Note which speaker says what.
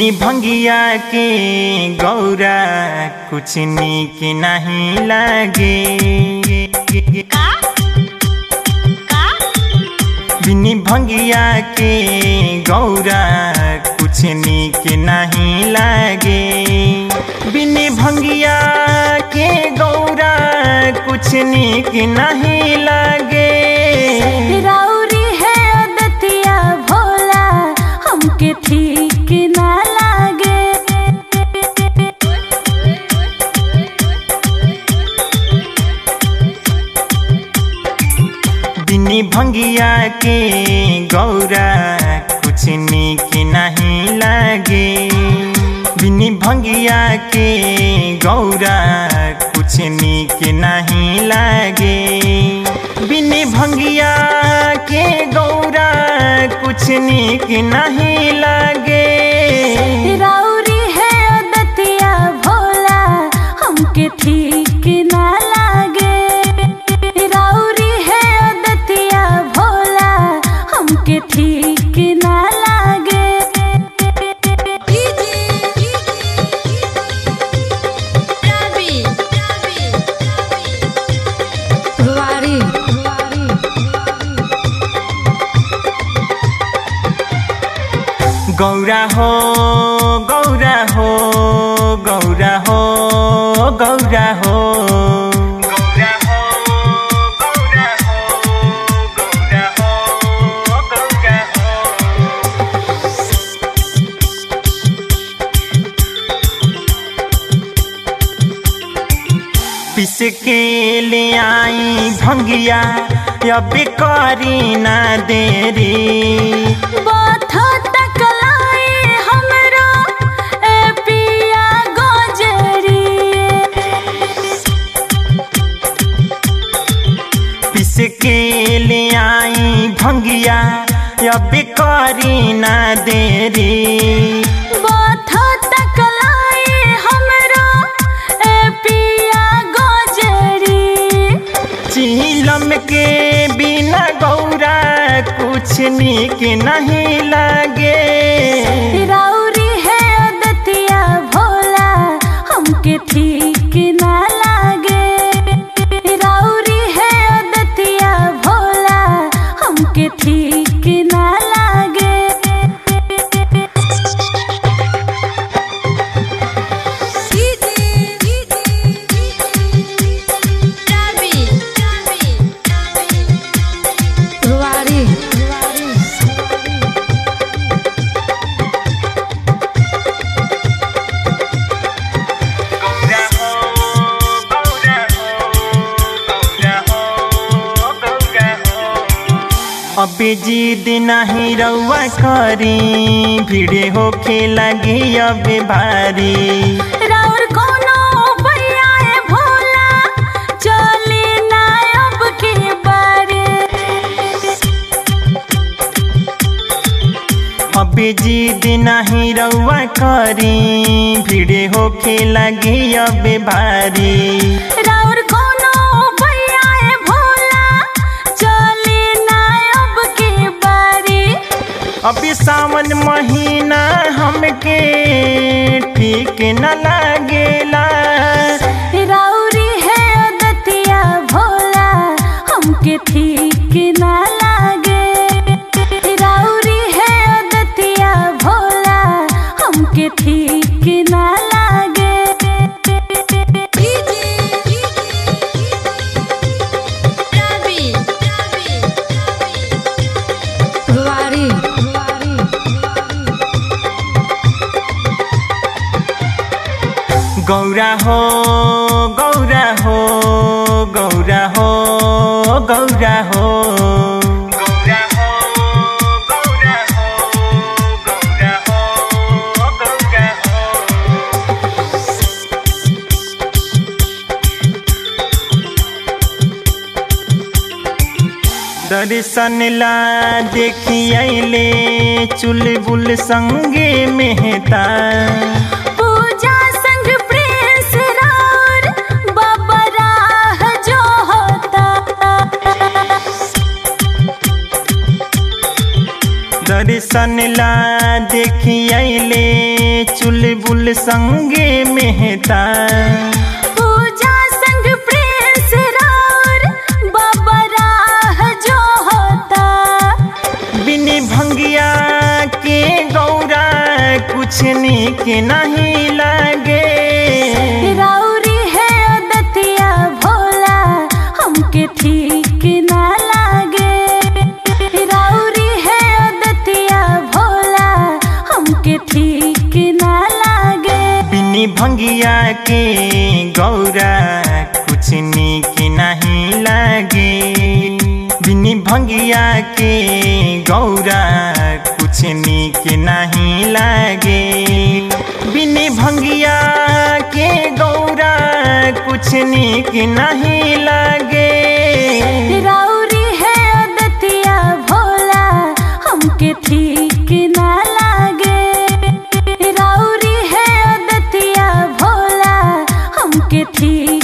Speaker 1: बिनी भंगिया के गौरा कुछ निक नहीं लागे
Speaker 2: का का
Speaker 1: बिनी भंगिया के गौरा कुछ निक नहीं लागे बिनी भंगिया के गौरा कुछ निक नहीं लागे
Speaker 2: राउरी है अदतिया भोला हमके ठीक ना लागे
Speaker 1: बिनी भंगिया के गौरा कुछ निक नहीं लागे बिनी भंगिया के गौरा कुछ निक नहीं लागे बिनी भंगिया के गौरा कुछ निक नहीं लागे
Speaker 2: राउरी है अदतिया भोला हमके ठीक ना लागे राउरी है अदतिया भोला हमके ठीक ना लागे
Speaker 3: वारी
Speaker 1: गौरा हो गौरा हो गौरा हो गौरा हो गौरा हो गौरा हो गौरा हो गौरा हो पिस के ले आई भंगिया अब करी ना देरी
Speaker 2: बाथा तक लाए हमरो ए पिया गोजरी
Speaker 1: पिस के ले आई भंगिया अब करी ना देरी
Speaker 2: बाथा तक लाए हमरो ए पिया गोजरी
Speaker 1: चीलम के बिना गौरा कुछ निक नहीं लागे
Speaker 2: राउरी है अदतिया भोला हमके ठीक ना लागे राउरी है अदतिया भोला हमके ठीक ना लागे
Speaker 3: वारी
Speaker 1: गौरा हो गौरा हो गौरा हो गौरा हो अब जिद नहीं रउआ करी भिड़े होखे लगी अब भारी
Speaker 2: राउर कोनो भैया है भोला चली ना अब के बारे
Speaker 1: अब जिद नहीं रउआ करी भिड़े होखे लगी अब भारी
Speaker 2: राउर कोनो भैया है भोला चली ना अब के बारे
Speaker 1: अभी सावन महीना हमके ठीक न लागेला
Speaker 2: राउरी है अदतिया भोला हमके ठीक ना लागे राउरी है अदतिया भोला हमके ठीक ना लागे
Speaker 3: वारी
Speaker 1: गौरा हो गौरा हो गौरा हो गौरा हो गौरा हो गौरा हो गौरा हो गौरा हो दर्शन ला देखियले चुलबुल संगे मेहता
Speaker 2: पूजा संग प्रेस राउर बाबा राह जो होता
Speaker 1: दर्शन ला देखियले चुलबुल संगे मेहता
Speaker 2: पूजा संग प्रिंस राउर बाबा राह जो होता
Speaker 1: बिनी भंगिया के गौरा कुछ निक नहीं लगे
Speaker 2: राउरी है दतिया भोला हमके ठीक ना लागे राउरी है दतिया भोला हमके ठीक ना लागे
Speaker 1: बिनी भंगिया के गौरा कुछ निक नहीं लगे बिनी भंगिया के गौरा कुछ निक नहीं लगे बिनी भंगिया के गौरा कुछ निक नहीं लगे
Speaker 2: राउरी है दतिया भोला हमके ठीक ना लागे राउरी है दतिया भोला हमके ठीक